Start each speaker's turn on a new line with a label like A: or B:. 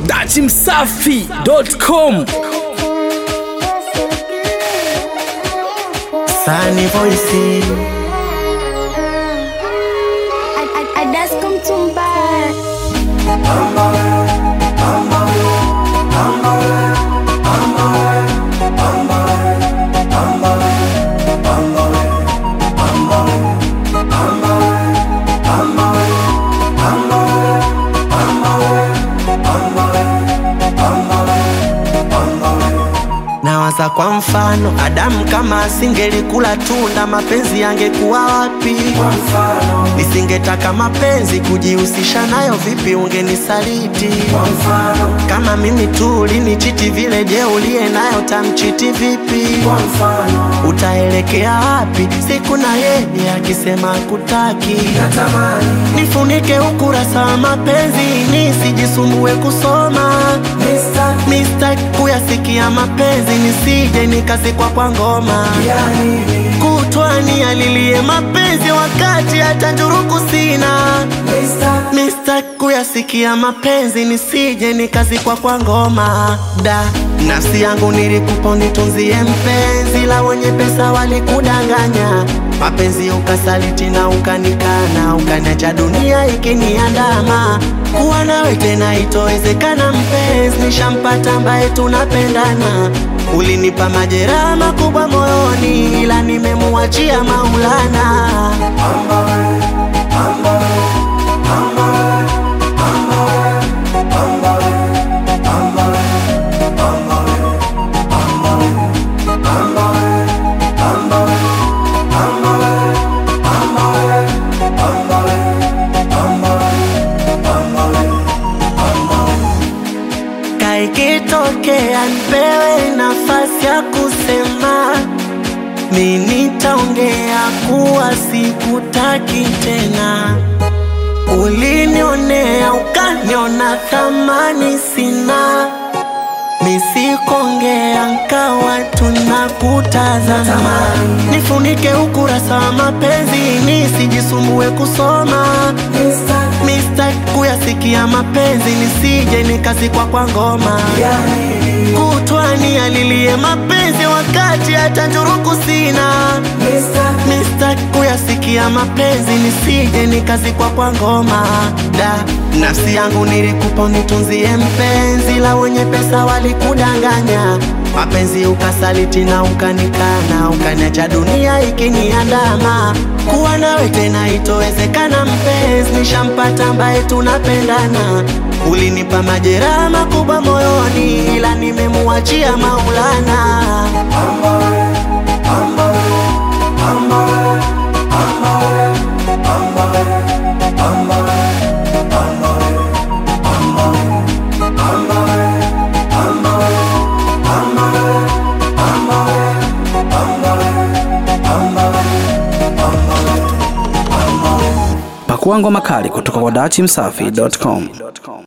A: dachimsafi.com
B: Sunny voice
C: Adasko Mtumba
B: Nawaza kwa mfano Adamu kama asingelikula tunda mapenzi yangekuwa wapi? Nisingetaka mapenzi kujihusisha nayo, vipi ungenisaliti? Kama mimi tu ulinichiti vile, je, uliye nayo tamchiti vipi? Utaelekea wapi siku na yeye akisema kutaki? Nifunike ukurasa wa mapenzi nisijisumbue kusoma Mista kuyasikia mapenzi nisije nikazikwa kwa ngoma kutwani alilie mapenzi wakati hata njuruku sina Mista kuyasikia mapenzi nisije nikazikwa kwa ngoma da nafsi yangu nilikupa nitunzie mpenzi la wenye pesa walikudanganya mapenzi ukasaliti na ukanikana ukaniacha dunia ikiniandama kuwa nawe tena itowezekana mpenzi nishampata ambaye tunapendana ulinipa majeraha makubwa moyoni ila nimemuachia maulana kaikitokea nipewe nafasi ya kusema mi nitaongea kuwa sikutaki tena ulinionea ukaniona thamani sina misikongea nkawa tunakutazama nifunike ukurasa wa mapenzi nisijisumbue kusoma Mista kuyasikia mapenzi nisije nikazikwa kwa ngoma kutwani alilie mapenzi wakati hata njuruku sina Mista kuyasikia mapenzi nisije nikazikwa kwa ngoma da nafsi yangu nilikupa nitunzie mpenzi la wenye pesa walikudanganya mapenzi ukasaliti na ukanikana ukaniacha dunia ikiniandama kuwa nawe tena itowezekana mpenzi nishampata ambaye tunapendana ulinipa majeraha makubwa moyoni ila nimemuachia maulana
A: pakua ngoma kali kutoka kwa dachimsafi.com